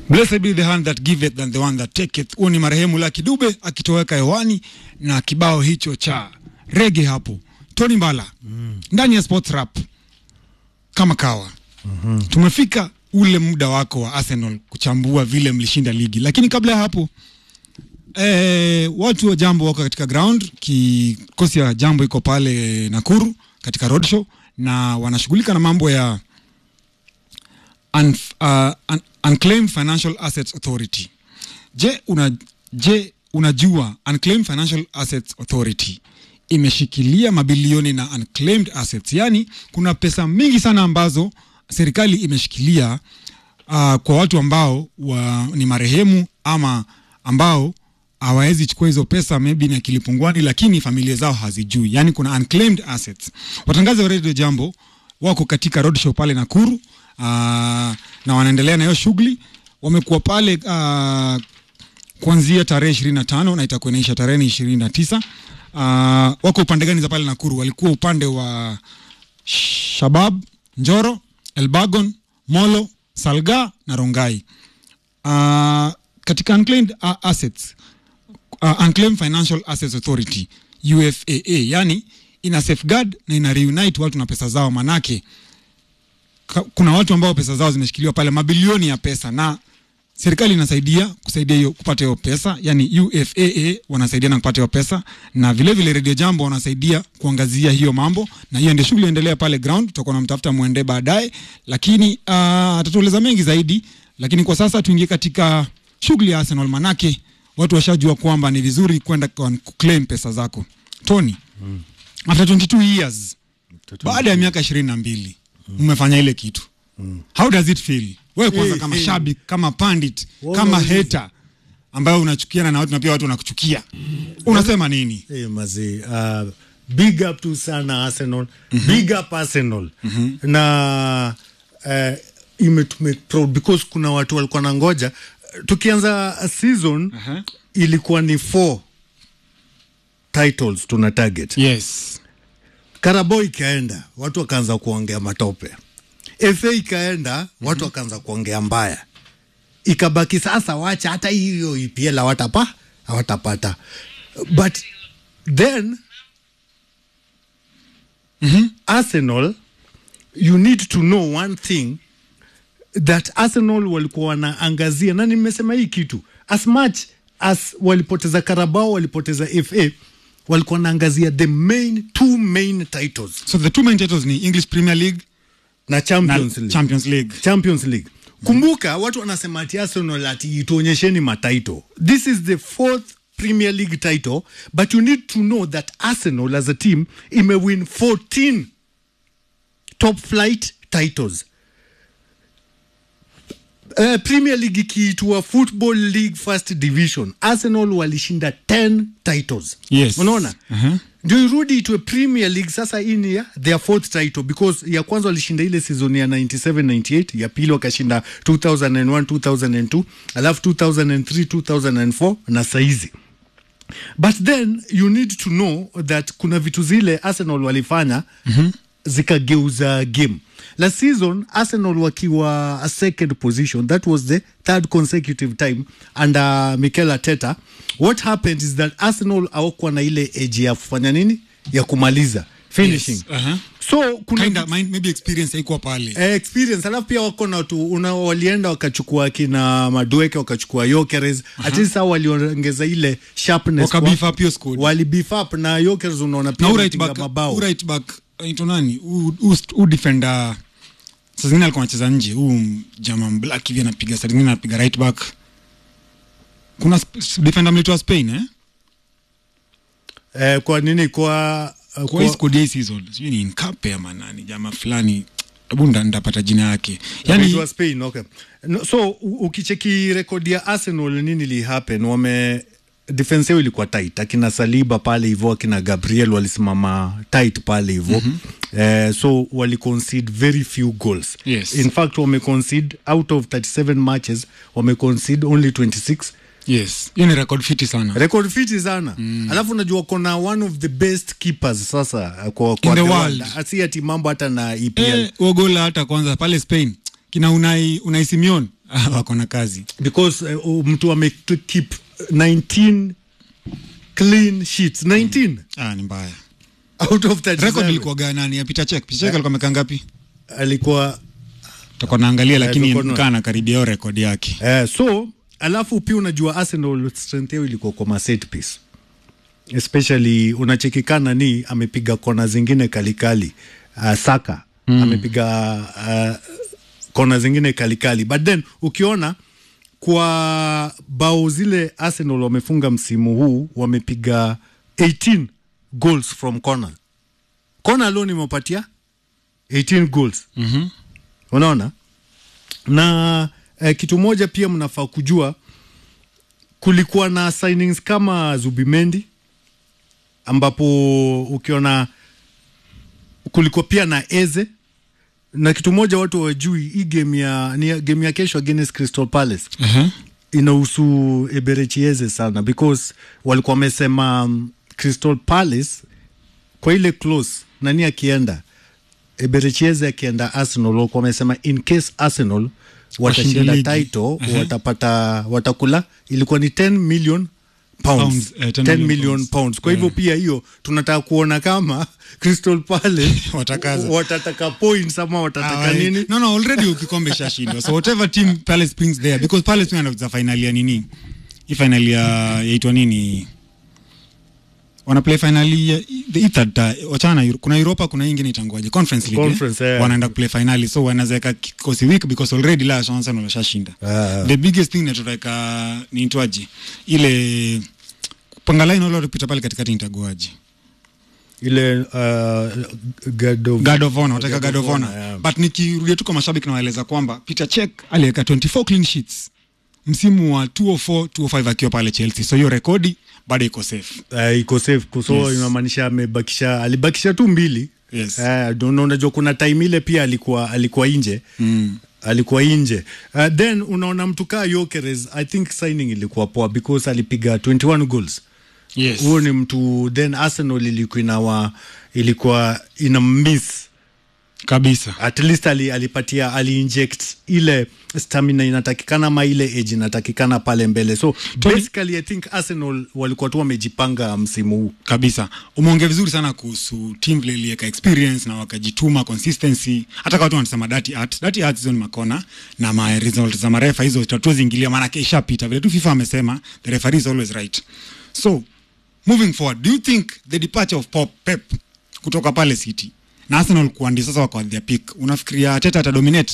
Blessed be the hand that giveth than the one that taketh. Huo ni marehemu Lucky Dube akitoweka hewani na kibao hicho cha rege hapo. Tony Mbala ndani ya Sports Rap kama kawa. Tumefika ule muda wako wa Arsenal kuchambua vile mlishinda ligi, lakini kabla ya hapo eh, watu wa Jambo wako katika ground. Kikosi ya Jambo iko pale Nakuru katika roadshow na wanashughulika na mambo ya un, uh, un, Unclaimed Financial Assets Authority. Je, una, je unajua Unclaimed Financial Assets Authority imeshikilia mabilioni na unclaimed assets, yaani kuna pesa mingi sana ambazo serikali imeshikilia uh, kwa watu ambao wa, ni marehemu ama ambao hawawezi chukua hizo pesa maybe ni akili pungwani, lakini familia zao hazijui, yaani kuna unclaimed assets. Watangazi wa Radio Jambo wako katika roadshow pale Nakuru uh, na wanaendelea na hiyo shughuli. Wamekuwa pale uh, kuanzia tarehe ishirini na tano na itakuwa inaisha tarehe ishirini na tisa. Uh, wako upande gani za pale Nakuru? Walikuwa upande wa Shabab, Njoro, Elbagon, Molo, Salga na Rongai. Uh, katika unclaimed uh, assets uh, Unclaimed Financial Assets Authority UFAA, yani ina safeguard na ina reunite watu na pesa zao, manake ka, kuna watu ambao pesa zao zimeshikiliwa pale, mabilioni ya pesa, na serikali inasaidia kusaidia hiyo kupata hiyo pesa, yani UFAA wanasaidia na kupata hiyo pesa, na vile vile Radio Jambo wanasaidia kuangazia hiyo mambo, na hiyo ndio shughuli endelea pale ground. Tutakuwa namtafuta mwende baadaye, lakini uh, atatueleza mengi zaidi, lakini kwa sasa tuingie katika shughuli ya Arsenal, manake watu washajua kwamba ni vizuri kwenda kwa- kuclaim pesa zako. Tony, after 22 years baada ya miaka ishirini na mbili umefanya ile kitu how does it feel wewe kwanza Eh, kama eh. shabik kama pandit Wewe kama unauliza. hater ambayo unachukiana na watu na pia watu wanakuchukia unasema nini Hey, mazee uh, big up to sana Arsenal big up Arsenal na uh, imetume proud because kuna watu walikuwa na ngoja tukianza season Aha. ilikuwa ni four titles tuna target yes Carabao ikaenda watu wakaanza kuongea matope FA ikaenda watu wakaanza kuongea mbaya ikabaki sasa wacha hata hiyo EPL hawatapa hawatapata but then Arsenal you need to know one thing that Arsenal walikuwa wanaangazia na nimesema hii kitu as much as walipoteza Carabao walipoteza FA walikuwa wanaangazia the main two main titles so the two main titles ni english premier league na na Champions League. champions league Champions League. Kumbuka watu wanasema ati Arsenal ati tuonyesheni mataito. This is the fourth Premier League title but you need to know that Arsenal as a team imewin 14 top flight titles. Uh, Premier League ikiitwa Football League First Division, Arsenal walishinda 10 titles. Yes. Unaona? Aha. ndio irudi itwe Premier League sasa. Hii ni ya their fourth title because ya kwanza walishinda ile season ya 97 98, ya pili wakashinda 2001 2002, alafu 2003 2004 na saizi but then you need to know that kuna vitu zile Arsenal walifanya mm-hmm. zikageuza game last season Arsenal wakiwa a second position that was the third consecutive time under Mikel Arteta what happened is that Arsenal hawakuwa na ile edge ya kufanya nini ya kumaliza finishing Yes, aha. so kuna Kinda, mind- maybe experience haikuwa pale eh, experience alafu pia wako na tu una, walienda wakachukua kina Madueke wakachukua Yokeres at least hao waliongeza ile sharpness Waka kwa- beef up hiyo squad. wali beef up na Yokeres unaona pia na u right anapiga back mabao u right back ito nani u, u, u defender saa zingine alikuwa anacheza nje huu jamaa black hivi anapiga saa zingine anapiga right back kuna sp- defender mlitoa Spain eh eh, kwa nini kwa uh, kwa hii squad ya hii season sijui ni Nkape ama nani jamaa fulani hebu nda- ndapata jina yake yani, yani Spain okay. No, so u- ukicheki rekodi ya Arsenal nini li happen wame defense yao ilikuwa tight akina Saliba pale hivyo akina Gabriel walisimama tight pale hivyo mm-hmm. eh, so wali concede very few goals Yes. in fact wame concede out of 37 matches wame concede only 26 yes hiyo ni record fiti sana record fiti sana mm. alafu unajua kona one of the best keepers sasa uh, kwa, kwa In the world. asi ati mambo hata na EPL eh, huo gola hata kwanza pale Spain kina Unai Unai Simeon wako na kazi because uh, mtu ame keep 19 clean sheets 19 ah, ni mbaya out of 37 record ilikuwa gani ya Peter Check Peter Check alikuwa amekaa ngapi alikuwa tutakuwa naangalia lakini tutakuwa na- kana karibia hiyo record yake Eh, so alafu pia unajua Arsenal strength yao ilikuwa kwa ma set piece especially unachekikana ni amepiga kona zingine kalikali uh, Saka mm. amepiga uh, kona zingine kalikali but then ukiona kwa bao zile Arsenal wamefunga msimu huu wamepiga 18 goals from corner corner alone imepatia 18 goals Mhm. unaona na eh, kitu moja pia mnafaa kujua kulikuwa na signings kama Zubimendi ambapo ukiona kulikuwa pia na Eze na kitu moja watu wajui hii game ya ni ya- game ya kesho against Crystal Palace Aha. inahusu Eberechieze sana because walikuwa wamesema um, Crystal Palace kwa ile close nani akienda Eberechieze akienda Arsenal walikuwa wamesema in case Arsenal Washinde watashinda ligi. title Aha. watapata watakula ilikuwa ni 10 million pounds, Pounds, eh, 10 10 million million pounds. pounds. Kwa hivyo pia hiyo tunataka kuona kama Crystal Palace Watakaza. watataka points ama watataka Ah, nini no no already ukikombe ishashindwa so whatever team Palace brings there because Palace pia anacheza finali ya nini hii finali ya yaitwa nini wana play finali ya the third uh, wachana na Euro- kuna Europa kuna hii ingine itangoaje conference league Conference, eh? eh. wanaenda play finali so wanaweka kikosi weak because already la chance wameshashinda Ah. the biggest thing natutaka ni itwaje ile panga line wale walipita pale katikati nitagoaje ile uh, God of, God of Honor, wataka God of Honor. yeah. But nikirudia tu kwa mashabiki nawaeleza kwamba Peter Cech aliweka 24 clean sheets msimu wa 204 205 akiwa pale Chelsea, so hiyo rekodi bado iko safe. Uh, iko safe so Yes. inamaanisha amebakisha alibakisha tu mbili Yes. uh, na unajua kuna time ile pia alikuwa alikuwa nje Mm. alikuwa nje uh, then unaona mtu kaa Yokeres I think signing ilikuwa poa because alipiga 21 goals Yes. huo ni mtu then Arsenal ilikuwa inawa ilikuwa ina miss Kabisa. at least ali, alipatia aliinject ile stamina inatakikana ama ile age inatakikana pale mbele so Tony- basically I think Arsenal walikuwa tu wamejipanga msimu huu Kabisa. Umeongea vizuri sana kuhusu team vile iliweka experience na wakajituma consistency. Hata kwa watu wanasema dirty art. Dirty art hizo ni makona na ma results za marefa hizo tatuwezi ingilia maana yake ishapita. Vile tu FIFA amesema the referee is always right. So moving forward, do you think the departure of Pop Pep kutoka pale City na Arsenal kuwa ndio sasa wako at their peak, unafikiria Arteta atadominate?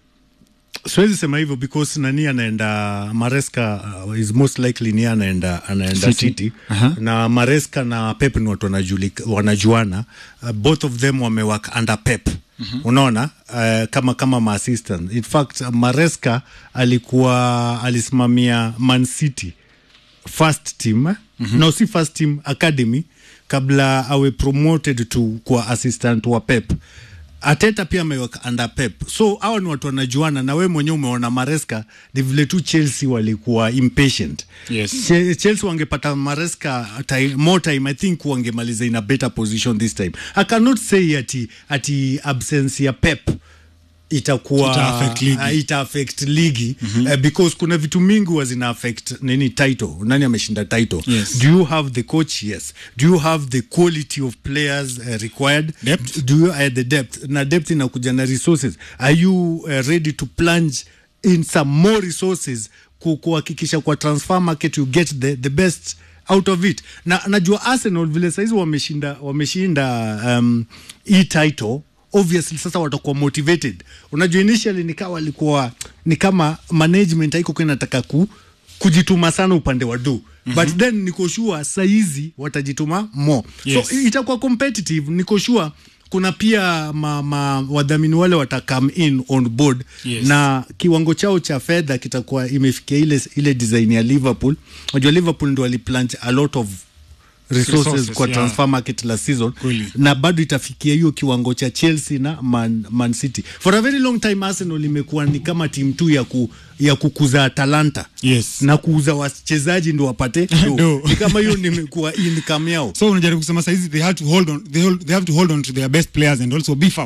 siwezi sema hivyo because nani anaenda Maresca uh, is most likely ni anaenda anaenda City. City, Aha. na Maresca na Pep ni watu wanajulika, wanajuana uh, both of them wamework under Pep unaona uh, kama kama ma assistant in fact uh, Maresca alikuwa alisimamia Man City first team mm-hmm. no si first team academy kabla awe promoted to kwa assistant wa Pep Ateta pia ameweka under Pep, so hawa ni watu wanajuana, na we mwenyewe umeona Maresca ni vile tu Chelsea walikuwa impatient. Yes. Che- Chelsea wangepata Maresca time, more time I think wangemaliza in a better position this time. I cannot say ati, ati absence ya Pep itakuwa Ita affect ligi. uh, ita affect ligi mm-hmm. uh, because kuna vitu mingi huwa zina affect nini title nani ameshinda title Yes. do you have the coach yes do you have the quality of players uh, required Depth. do you uh, the depth na depth inakuja na resources are you uh, ready to plunge in some more resources ku- kuhakikisha kwa transfer market you get the, the best out of it na najua arsenal vile saizi wameshinda wameshinda um, hii title obviously sasa watakuwa motivated unajua initially nikawa walikuwa ni kama management haiko kwa inataka ku kujituma sana upande wa do mm-hmm. but then niko sure saizi watajituma more Yes. so i- itakuwa competitive niko sure kuna pia ma, ma, wadhamini wale wata come in on board Yes. na kiwango chao cha fedha kitakuwa imefikia ile, ile design ya liverpool unajua liverpool ndo waliplanch a lot of resources, Resources, kwa yeah. transfer market la season Kweli. na bado itafikia hiyo kiwango cha chelsea na man, man city for a very long time arsenal imekuwa ni kama timu tu ya, ku, ya kukuza talanta Yes. na kuuza wachezaji ndo wapate do. Do. ni kama hiyo nimekuwa income yao So unajaribu kusema saizi they have to hold on they, hold, they have to hold on to their best players and also beef up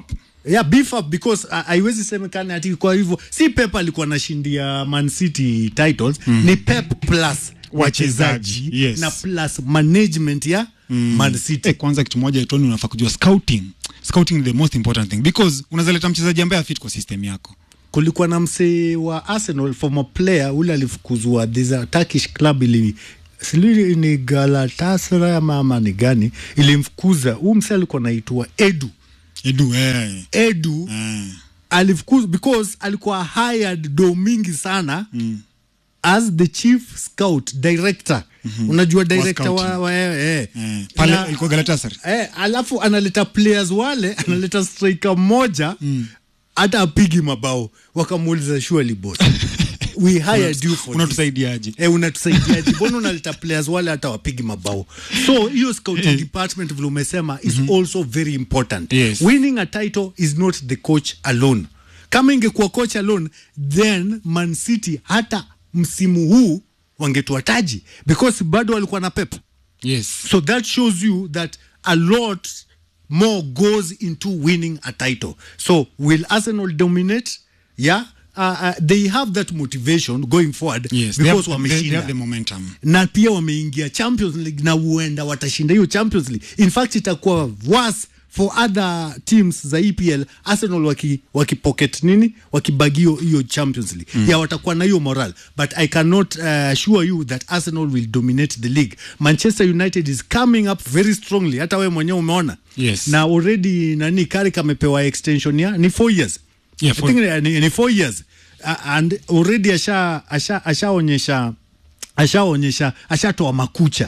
yeah beef up because uh, haiwezi semekana ati kwa hivyo si pep alikuwa anashindia man city titles mm. ni pep plus wachezaji Yes. na plus management ya mm. man city Eh, kwanza kitu moja Tony, unafaa kujua scouting. Scouting is the most important thing because unazaleta mchezaji ambaye afit kwa system yako. kulikuwa na msee wa arsenal former player ule alifukuzwa there's a turkish club ili sijui ni galatasaray ama ama ni gani ilimfukuza huu msee alikuwa naitwa edu Edu eh. edu Eh. alifukuzwa because alikuwa hired do mingi sana mm. as the chief scout director mm-hmm. unajua director wa, scouting. wa eh, Eh. Pale Na- ilikuwa Galatasaray. eh, alafu analeta players wale analeta striker mmoja hata apigi mabao wakamuuliza surely boss we hired you for this. Unatusaidiaje? Eh, unatusaidiaje mbona unaleta players wale hata wapigi mabao so hiyo scouting department vile umesema is also very important Yes. winning a title is not the coach alone kama ingekuwa coach alone then man city hata msimu huu wangetoa taji because bado walikuwa na pep Yes. so that shows you that a lot more goes into winning a title so will arsenal dominate yeah uh, uh, they have that motivation going forward Yes. They because have, they, they wameshinda have the momentum. na pia wameingia champions league na huenda watashinda hiyo champions league in fact itakuwa worse for other teams za epl arsenal waki, waki pocket nini wakibagio hiyo champions league mm. ya watakuwa na hiyo moral but i cannot uh, assure you that arsenal will dominate the league manchester united is coming up very strongly hata wewe mwenyewe umeona Yes. na already nani karik amepewa extension ya ni four years Yeah, I four- think ni, ni four years uh, and already asha asha ashaonyesha ashaonyesha ashatoa makucha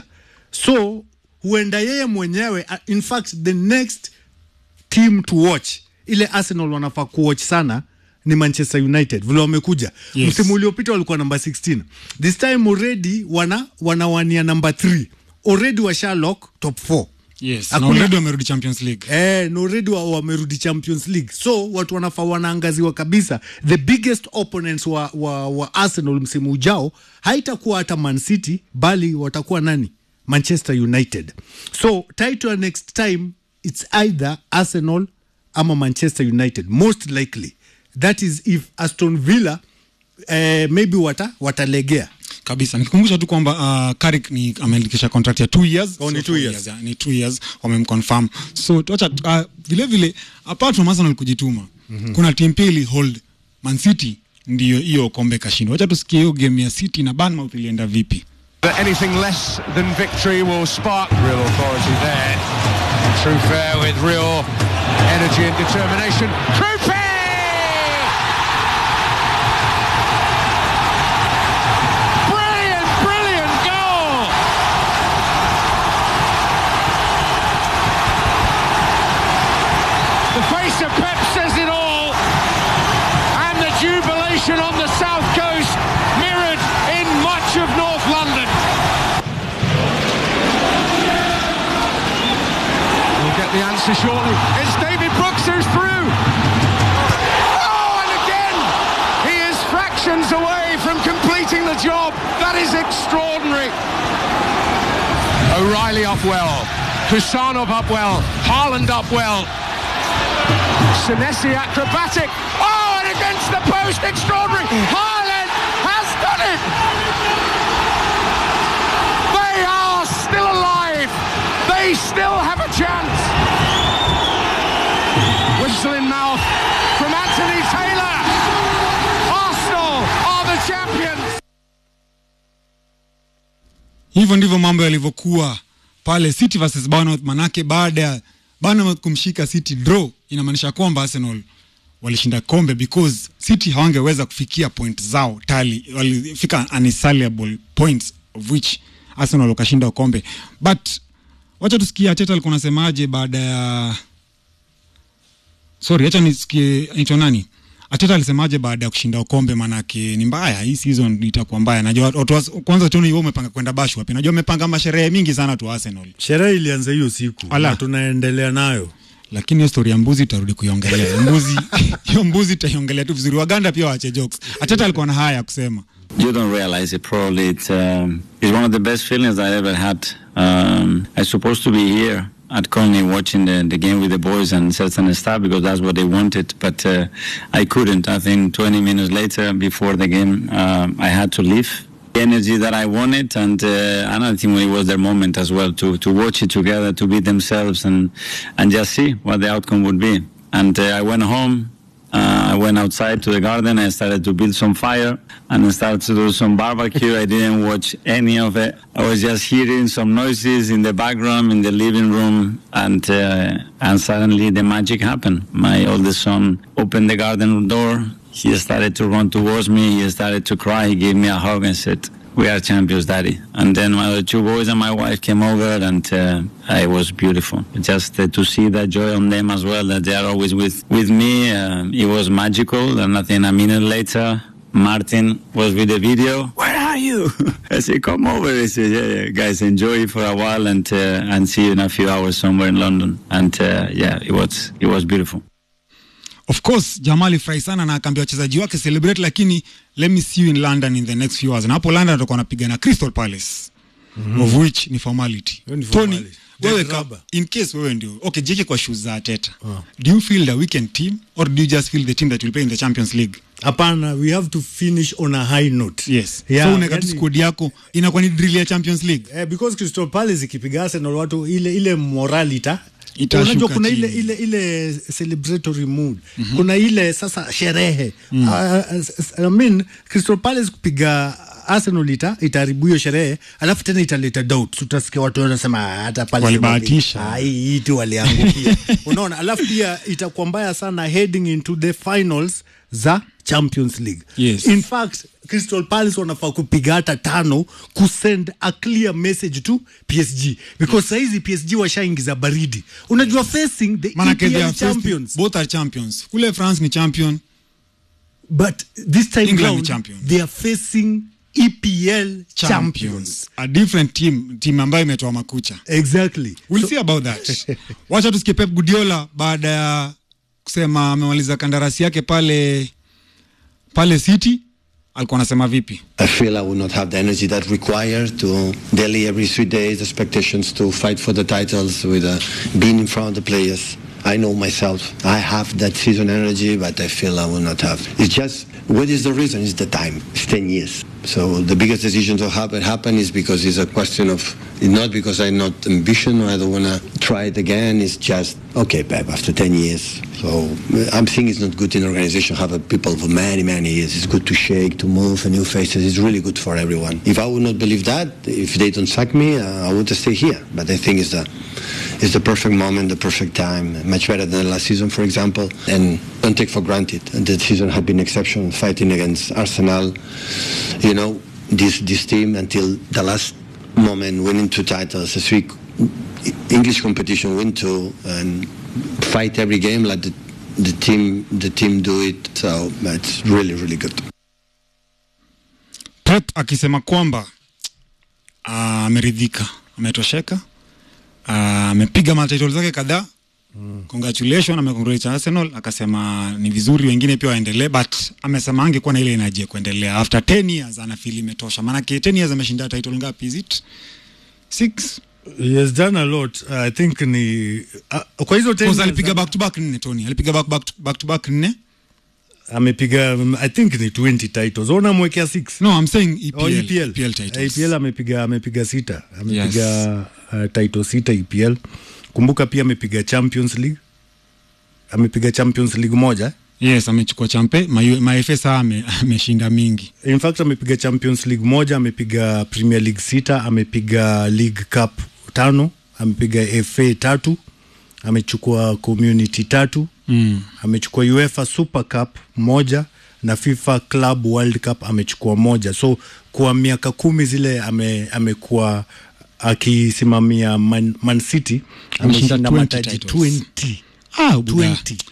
so huenda yeye mwenyewe uh, in fact the next team to watch ile arsenal wanafaa kuwatch sana ni manchester united vile wamekuja Yes. msimu uliopita walikuwa namba 16 this time already wana wanawania namba 3 already washa lock top 4 Yes. Na Hakuna- already wamerudi Champions League. Eh, na already wa- wamerudi champions league so watu wanafaa wanaangaziwa kabisa the biggest opponents wa, wa, wa arsenal msimu ujao haitakuwa hata man city bali watakuwa nani manchester united so title ya next time its either arsenal ama manchester united most likely that is if aston villa eh, maybe wata watalegea kabisa nikikumbusha tu kwamba uh, Carrick ni ameandikisha contract ya two years Oh, ni So two four years. yeah, ni two years wamemconfirm so tuacha uh, vile vile apart from Arsenal kujituma mm-hmm. kuna timu pili hold Man City ndiyo hiyo kombe kashinda wacha tusikie hiyo game ya City na Bournemouth ilienda vipi that anything less than victory will spark real authority there. True fair with real energy and determination. Trupe! Brilliant, brilliant goal! The face of Pep says it all. And the jubilation on the south coast mirrored in much of North London. We'll get the answer shortly. It's David Brooks who's through. Oh, and again, he is fractions away from completing the job. That is extraordinary. O'Reilly up well. Kusanov up well. Haaland up well. Senesi acrobatic. Oh, and against the post, extraordinary. Haaland has done it. They are still alive. They still have a chance. Whistle in mouth from Anthony Taylor. Arsenal are the champions. hivyo ndivyo mambo yalivyokuwa pale City versus Bournemouth manake baada ya Bournemouth kumshika City draw inamaanisha kwamba Arsenal walishinda kombe because City hawangeweza kufikia point zao tali walifika unassailable points of which Arsenal wakashinda kombe but wacha tusikie Arteta alikuwa anasemaje baada ya sorry acha nisikie anaitwa nani Arteta alisemaje baada ya kushinda kombe manake ni mbaya hii season itakuwa mbaya najua watu wa- kwanza Tony wewe umepanga kwenda bash wapi najua umepanga masherehe mingi sana tu Arsenal sherehe ilianza hiyo siku Ala. na tunaendelea nayo lakini hiyo story ya mbuzi itarudi kuiongelea mbuzi hiyo mbuzi itaiongelea tu vizuri waganda pia waache jokes Arteta alikuwa na haya ya kusema You don't realize it. Probably it's um, it's one of the best feelings I ever had. Um, I'm supposed to be here at Conley watching the, the game with the boys and certain stuff because that's what they wanted. But uh, I couldn't. I think 20 minutes later, before the game, uh, I had to leave. The energy that I wanted, and uh, and I think it was their moment as well to, to watch it together, to be themselves, and and just see what the outcome would be. And uh, I went home. Uh, I went outside to the garden. I started to build some fire and I started to do some barbecue. I didn't watch any of it. I was just hearing some noises in the background in the living room, and uh, and suddenly the magic happened. My oldest son opened the garden door. He started to run towards me. He started to cry. He gave me a hug and said, "We are champions, Daddy." And then my other two boys and my wife came over, and uh, it was beautiful. Just uh, to see that joy on them as well, that they are always with with me. Uh, it was magical. And I think a minute later, Martin was with the video. Where are you? I said, come over. He said, yeah, yeah, guys, enjoy it for a while and uh, and see you in a few hours somewhere in London. And uh, yeah, it was it was beautiful. of course jamaa alifurahi sana na akaambia wachezaji wake celebrate lakini let me see you in london in the next few hours na hapo london atakuwa anapiga na crystal palace mm-hmm. of which ni formality Hiyo ni tony formality. wewe Dead ka, rubber. in case wewe ndio okay jeke kwa shoes za ateta do you feel the weekend team or do you just feel the team that will play in the champions league hapana we have to finish on a high note yes Yeah, so unaweka tu yani- squad yako inakuwa ni drill ya champions league Eh, because Crystal Palace ikipiga Arsenal watu ile ile moralita Itashuka unajua kuna ile chini. ile ile celebratory mood mm-hmm. kuna ile sasa sherehe mm. uh, I mean Crystal Palace kupiga Arsenal ita itaharibu hiyo sherehe alafu tena italeta doubt utasikia watu wanasema "Ah, hata pale Walibahatisha." Ah, hii hii tu waliangukia unaona alafu pia itakuwa mbaya sana heading into the finals za Champions League Yes. in fact Crystal Palace wanafaa kupiga hata tano kusend a clear message to PSG because saizi PSG washaingiza baridi unajua facing the manake they EPL are first- champions both are champions kule france ni champion but this time England round ni champion. they are facing EPL champions, champions a different team team ambayo imetoa makucha exactly we'll see about that wacha tusikie pep guardiola baada ya kusema amemaliza kandarasi yake pale pale city alikuwa anasema vipi I feel I will not have the energy that required to daily every three days expectations to fight for the titles with uh, being in front of the players. I know myself. I have that season energy, but I feel I will not have. It's just what is the reason? It's the time. It's ten years. So the biggest decision to happen happen is because it's a question of it's not because I'm not ambition or I don't want to try it again. It's just okay, Pep. After ten years, so uh, I'm thinking it's not good in organization have a people for many many years. It's good to shake, to move, and new faces. It's really good for everyone. If I would not believe that, if they don't sack me, uh, I would stay here. But I think it's the it's the perfect moment, the perfect time. Much better than last season, for example. And don't take for granted the season had been exceptional. Fighting against Arsenal, you know, this this team until the last moment, winning two titles, a three English competition, win two, and fight every game like the, the team the team do it. So it's really really good. pep akisema kwamba ah, ameridhika ametosheka ah, amepiga matitle zake kadhaa mm. congratulation amecongratulate arsenal akasema ni vizuri wengine pia waendelee but amesema angekuwa na ile energy ya kuendelea after 10 years anafili imetosha maanake 10 years ameshinda title ngapi is it six he has done a lot I think ni uh, kwa hizo 10 Because years, alipiga back to back nne tony alipiga back, back, to, back to back nne amepiga um, I think ni 20 titles ona mwekea 6 no i'm saying EPL, Oh, EPL. EPL titles. EPL amepiga amepiga sita amepiga uh, title sita EPL. Kumbuka pia amepiga Champions League, amepiga Champions League moja. yes amechukua champe mafa saa ame- ameshinda mingi In fact amepiga Champions League moja, amepiga Premier League sita, amepiga League Cup tano, amepiga FA tatu, amechukua Community tatu mm. amechukua UEFA Super Cup moja na FIFA Club World Cup amechukua moja. So kwa miaka kumi zile ame, amekuwa akisimamia Man, Man City Ameshinda ameshinda 20 mataji titles. 20 ah, buda. 20